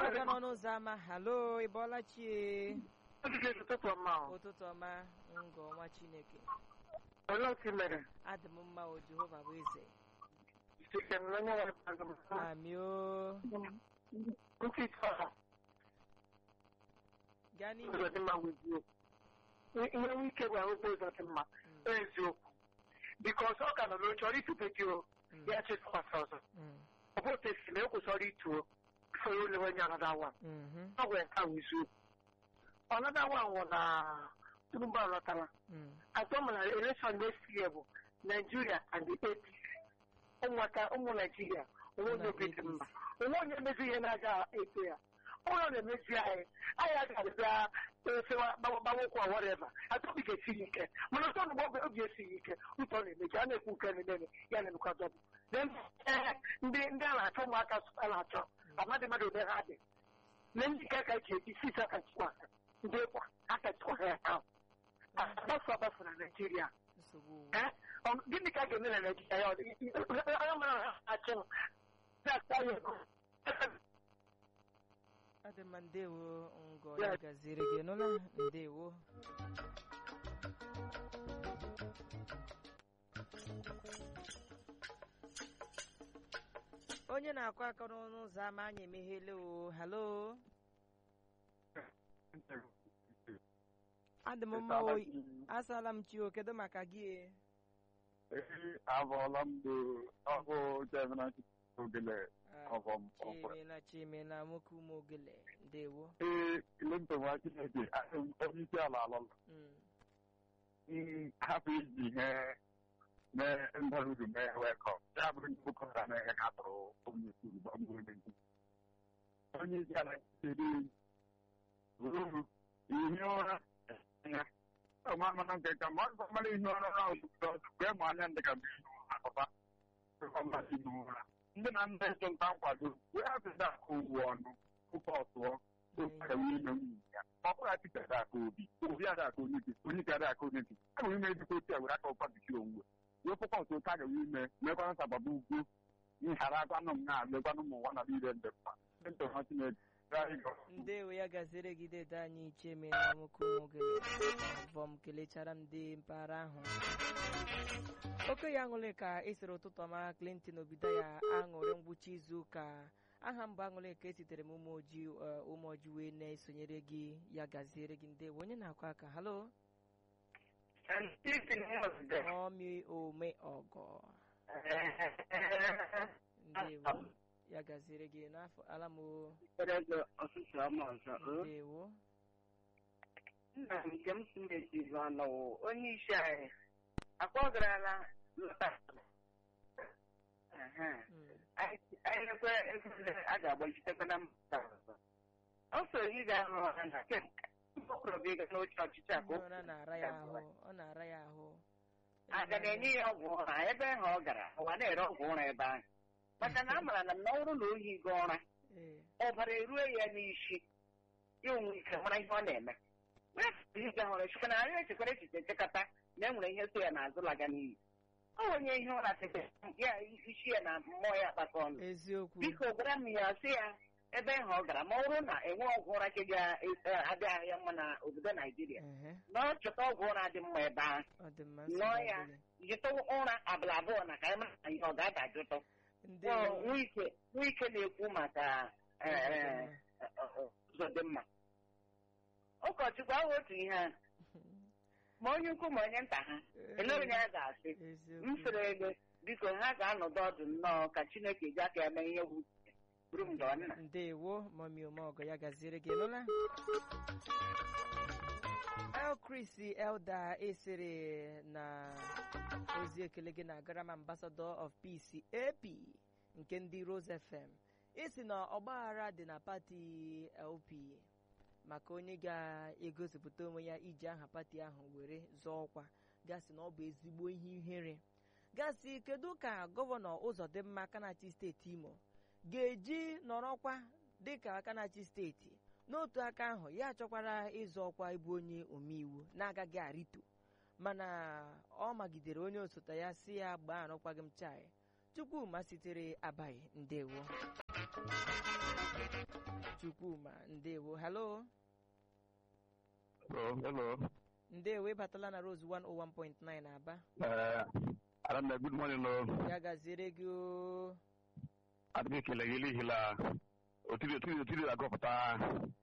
aka n'ọnụ ụzọ ámá halo ị bọọla chie ụtụtụ ọma o. ụtụtụ ọma ngọ ọnwa chineke Olee otu i mere? adị m mma o jehova bụ eze Site m n'onye nwere mmadụ m. amị o Ntị tọrọ gaa n'ihu ụzọ dị mma bụ eziokwu. Ihe nwe ike bụ ahụkwa ụzọ dị mma. Mm, Ọ eziokwu. Bikọs ọ ka nọ n'oche ọrụ itube gị o. mm, Ya chịtụkwasị ọzọ. mm, Ọ bụ otu esi na ekwesịrị ituo. Bifo ya olewe onye anada wa. mhm, Ọ gwara nke ahụ eziokwu. Ọnada wa nwụ na Tinubu alọtala. mm, atọ mana election next year bụ Nigeria and the APC ụmụaka ụmụ Nigeria onwe onye obi dị mma onwe onye mezi ihe na-aga eto ya onye ọ na-emezi anyị anyị agaghị bịa efewa gbanwekwa whatever atọbi ga-esiri ike mana ọtọ nụgbọ oge obi esighị ike ụtọ na-emeji a na-ekwu nke na-eme ya na-emekwa dọbụ Then, eh, ndị ndị a na-achọ ụmụaka a na-achọ amadị mmadụ ebe ha dị na ndị ka aka ji eji sisi aka chịkwa ndị kwa aka chịkwa ha ya ahụ agbafu agbafu na Naịjirịa nsogbu Eh? Ọ- gịnị ka a ga-eme na Naịjirịa ya ọ dị- onye mara ha achị m na-ata ya ego adị mma ndewo ngọ ya gaziri gị nụla ndewo onye na-akụ aka n'ọnụ ụzọ ámá anyị emeghele o halo adị m mma o asala m chi o kedu maka gị e? Ee, abụọla m bụ ọbụ Jemina Ogele Ah, ọbọm ọkwa. chimela chimela nwoke ụmụ ogele ndewo Ee, Clinton nwa Chineke ahụ onye isi ala alọla. Mm, Mm, hapụ iji ihe mee ndọrọdụ mee wekọm. Ya bụrụ ndị bụkọta na ihe ha tụrụ onye isi ugbu a mmiri mmiri. Onye isi ala siri ruru ihe ụra ya. Ọma mana nke ka ma ọ mara ihe ụra na ọzụzụ mgbe ma anya ndị ka bụ ihe ụra akọba. Ọma ihe ụra. ndị na ndị ịchụ nta nkwado wee hapụta aka ugwu ọnụ ụka ọtụọ ụka ime nwunye ya ọ bụrụ atịta ada aka obi obi ada aka onye gị onye gị ada aka onye gị a nwere ime ejikọ otu a were aka ụkwa bikiri onwe wee pụkwa otu ụka gawa ime mekwana nsababa ugwu nhara agwanụ m na megwanụ ụmụ nwa na niile ndị mma ndị ntọ ha chineke gaa ịgọ ndewo ya gaziri gị dede anyị chemela nwoke ụmụ ogele abụọ kelechara m ndị mpaghara ahụ oke ya aṅụrị ka esere ụtụtụ ọma clinton obido ya aṅụrị ngwụcha izu ụka aha mbụ aṅụrị ka esitere m ụmụ ojii eh, ụmụ ojii wee na-esonyere gị ya gaziere gị ndewo onye na-akụ aka halo ọmị ome ọgọ ndewo ya gaziere gị n'afọ alamo ọtụtụ ọma ọzọ o. ndewo nna m nke m si mechiri ọnụ wụ onye isi anyị akpọgarala lọta Ehe. Mm, Anyị- anyị ekwe ego ole a ga-agbachitekwa na mba ọzọ ọ so ị ga-arụ ọha na kemgbe mkpọkọrọbịa ịga n'oche ọchịchị a ka o ụra na-ara ya ahụ ọ na-ara ya ahụ aga na-enye ya ọgwụ ụra ebe ahụ ọ gara ụwa na-ere ọgwụ ụra ebe ahụ maka na a maara na na ọ bụrụ na ohi gị ụra Ee, ọbara erue ya n'isi ya onwe ike mara ihe ọ na-eme ihe hụrụ chukwu na arịa echekwara echiche nchekọta na e nwere ihe so ya n'azụ laga n'iyi ọ onye ihe ụra tete ya isi ya na mmụọ ya akpata ọnụ eziokwu biko gwara m ya sị ya ebe ahụ ọ gara ma ọ bụrụ na enwe ọgwụ ụra ka ga-adịghị ya mma na obodo naijiria ehe na ọ chọta ọgwụ ụra dị mma ebe ahụ ọ dị mma Nnọọ nsogbu ya. adịghị. jụta ụra abụla abụọ na ka anyị mara na ihe ọ ga-adajụtụ ndewo nwike nwike na-ekwu maka eh, eh, ụzọ dị mma ụkọchukwu ahụ otu ihe a ma onye ukwu ma onye nta ha elee onye a ga-asị m eziokwu sịrị ego biko ha ga-anọdụ ọdụ nnọọ ka chineke ji aka ya mee ihe bụ buru m dọọ nna ndewo mami omeọgọ ya gaziere gị nụla el chris elda esere na ozi ekele gị na garama ambassador of peace ap nke ndị rose fm isi na ọgbaghara dị na pati lp maka onye ga-egosipụta onwe ya iji aha pati ahụ were zọọ ọkwa gasị na ọ bụ ezigbo ihe ihere gasị kedu ka gọvanọ ụzọdịmma kanachi steeti imo ga-eji nọrọkwa dịka aka na-achị steeti n'otu aka ahụ ya chọkwara ịzọ ọkwa ịbụ onye omeiwu na-agaghị arịtu mana ọ magidere onye osote ya si ya gbaa arụkwaghị m chai chukwuma sitere abaghị ndewo chukwuma ndewo halo Hello, hello. ndewo ịbatala na rose 101.9 aba Uh, Adanna, good morning, no. ya gaziere gị o Adị m ekele gị n'ihi na otiri otiri otiri agụpụta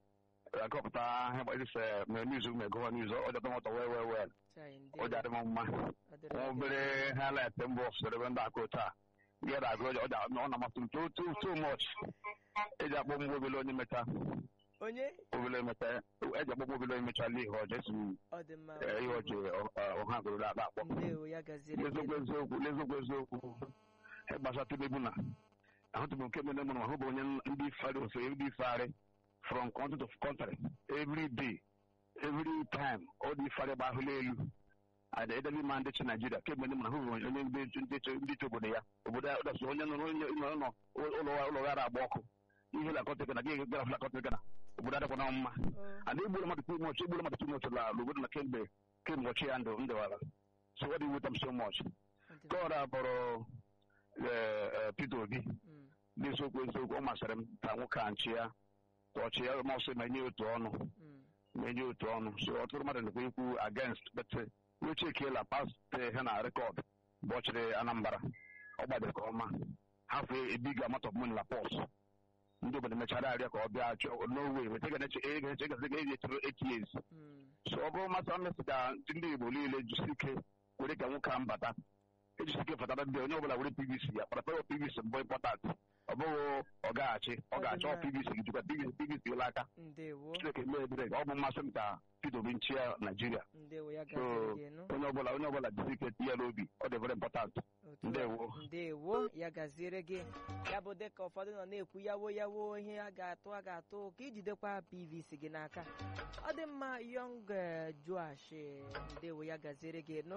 agụpụta ihe gbasịsị ma niuz ma gụwa niuz ọ dị ụtọ wee wee wee chai ọ dị ndewo adị m mma ọ dịrị nwa gị obere highlight mbụ soro ebe ndị akụ taa ihe da agụ ọ dị ọ na-amasị m too too too much eji akpọ m obele onye mecha onye obele mecha eji akpọ m obele onye mecha ihe ọjọọ esi m ọ dị mma eh, ihe ọjọọ ọ- ọha gụrụ akpa akpọ ndewo ya gaziere gị n'eziokwu eziokwu n'eziokwu eziokwu ihe gbasara Tinubu na ahụtụbụ nke mere mụrụ ahụ bụ onye ndị fari ofe ndị fari from country to country every day every time ọ dị fari gbahụla elu ada edebe ma ndị chi naijiria kemgbe ndị mụrụ ahụ bụ onye ndị ndị chi ndị chi obodo ya obodo ya ọdọsụ onye nọ onye nọ nọ ụlọ ụlọ ghara agba ọkụ ihe lakọta gana gị gara lakọta gana obodo adịkwa na mma O, and igburu mmadụ too much igburu mmadụ too much la obodo na kemgbe kemgbe ọchị ya ndụ ndewara so ọ dị with them so much ọ dị nke ọrụ abụrụ eh, eh, Peter Obi Mm, n'eziokwu eziokwu ọ masịrị m ka nwoke a nchi ya ka ọchị ya ma ọsọ ma enye otu ọnụ mm, ma enye otu ọnụ so ọtụtụ mmadụ na-ekwu ikwu against but uche ekeela past ha na rekọd bụ ọchịrị Anambra ọ gbadoro ka ọma hafụ ebiga amount of money na pọs ndị obodo mechara arịa ka ọ bịa chọọ n'owe weta ga na-eche ego eche gasị ga eji echere eight years mm, so ọ bụrụ masị mmesị ka ndị Igbo niile jisi ike were ka nwoke a mbata ejisi ike fatara ndị onye ọbụla were PVC ya kparapara PVC mbụ important ọ bụghị ọ gaghachi ọ ga-achọ PVC gị jikwa PVC PVC ụlọ aka ndewo Chineke mee ebere ọ bụ mmasị m ka Peter Obi nchịa Naijiria ndewo ya so gaziere gị nụ onye ọbụla onye ọbụla jisi ike tinye ya n'obi ọ dị very important Otu a. ndewo. ndewo ya gaziere gị ya bụ dịka ụfọdụ nọ na-ekwu yawo yawo ihe a ga-atụ a ga-atụ ka ijidekwa pvc gị n'aka ọ dị mma yong eh, joash eh, ndewo ya gaziere gị nụ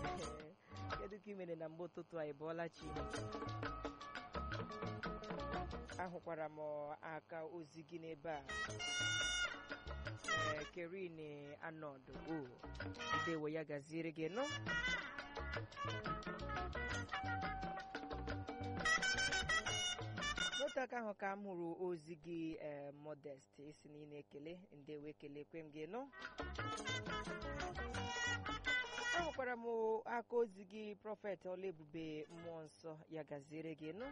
kedu ka ị mere na mgbe ụtụtụ a ị bọọla chi ahụkwara m aka ozi gị n'ebe a ee kerin anọdụ o ndewo ya gaziere gị nụ n'otu aka ahụ ka m hụrụ ozi gị ee modest isi na ị na-ekele ndewo ekelekwe m gị nụ ahụkwara m aka ozi gị prọfet ọlaebube mmụọ nsọ ya gaziere gị nụ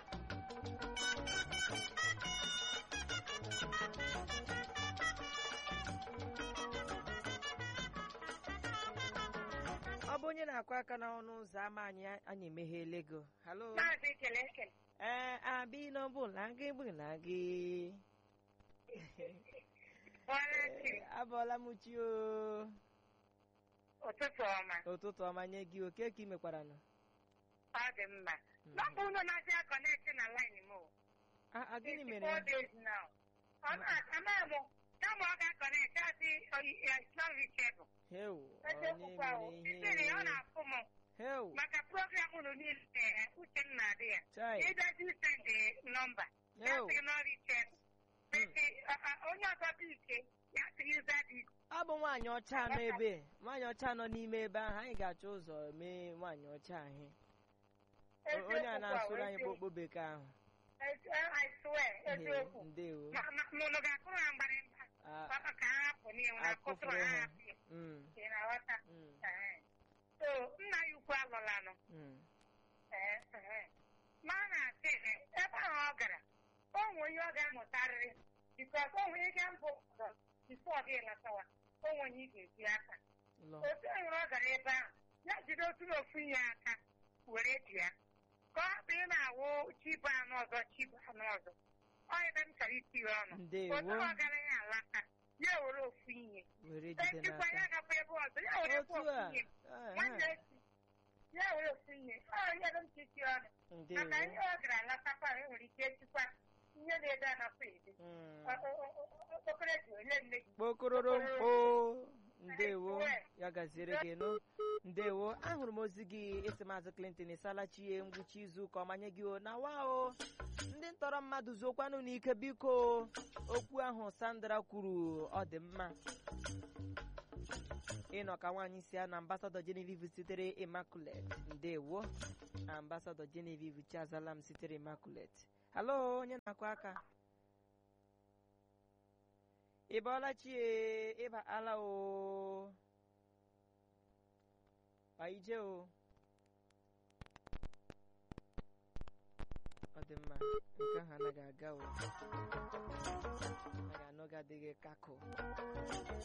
ọ bụ onye na-akụ aka n'ọnụ ụzọ ámá anyị anyị emegheele go halo maazị ekele ekele ee abi n'ọbụla gị bụla gị bọọla chi abọọla m chi o ụtụtụ ọma ụtụtụ ọma nye gị oke ka ị mekwara nọ ọ dị mma nọmba unu na-asị akọnekti na laịn m o. a a, gịnị mere four days now. ọ na-ama mụ kama ọ ga-akọnekti asị islam reachable heu eziokwu ahụ onye siri mere ọ ihe na-afụ m heu maka program unu niile eh, uche m na-adị ya chai ịdazi send nọmba ya heu sị na ọ reachable Bete, a- a- onye ọzọ dị ike ya sị user dị ọ bụ nwaanyị ọcha nọ ebe nwaanyị ọcha nọ n'ime ebe ahụ anyị ga-achọ ụzọ mee nwaanyị ọcha ahụ O- onye a na-asụrụ anyị kpokpo bekee ahụ I swear, eziokwu. ndewo Ma- ma- ma unu ga-akụrụ ha mgbarịmgba Ah, Papa ka ha hapụ n'ihu na akụtụrụ akụfuru ha ha. hapụ ya. mm, Ị na-aghọta? mm, Ee. So, nna ya ukwu alụlanụ mm. Ee, ee. ma a na-asị eh, ebe ahụ ọ gara o nwe onye ọ ga-amụtarịrị bikọs o nwere ike mbụ ụzọ bifo ọ gị lọtawa o nwe onye ị ga-eji aka lọ otu e nwere ọ gara ebe ahụ ya jide otu na ofu ihe aka were ji ya ka ọ hapụ ị na-awụ chibu anụ ọzọ chibu anụ ọzọ ọ ebe m chọrọ itinye ọnụ ndewo otu ọ gara ya alata ya were ofu ihe were jide ejikwa ya n'aka gakwa ebe ọzọ ya were otu ofu a ihe ah, nwanne ah, echi ya were ofu ihe ọ ihe ebe m chichi ọnụ ndewo maka ihe ọ gara alatakwa e nwere ike echikwa ihe na-ede anakwa ede Mm. okpokoro ji ole nne gị kpokororo mkpo ndewo ya gaziere gị nụ ndewo ahụrụ m ozi gị esi maazị clinton ịsalachi ngwụcha izu ụka ọmanye gị o na wa o ndị ntọrọ mmadụ zuokwanụ n'ike biko okwu ahụ sandra kwuru ọ dị mma ịnọ ka nwaanyị si ya na ambasadọ genevieve sitere immaculate ndewo ambasadọ genevieve chazala m sitere immaculate halo onye na-akụ aka ị bọọla chie ịba ala o ije o ọ dị mma nke ahụ anaghị aga o anaghị anọghị adịghị kakụ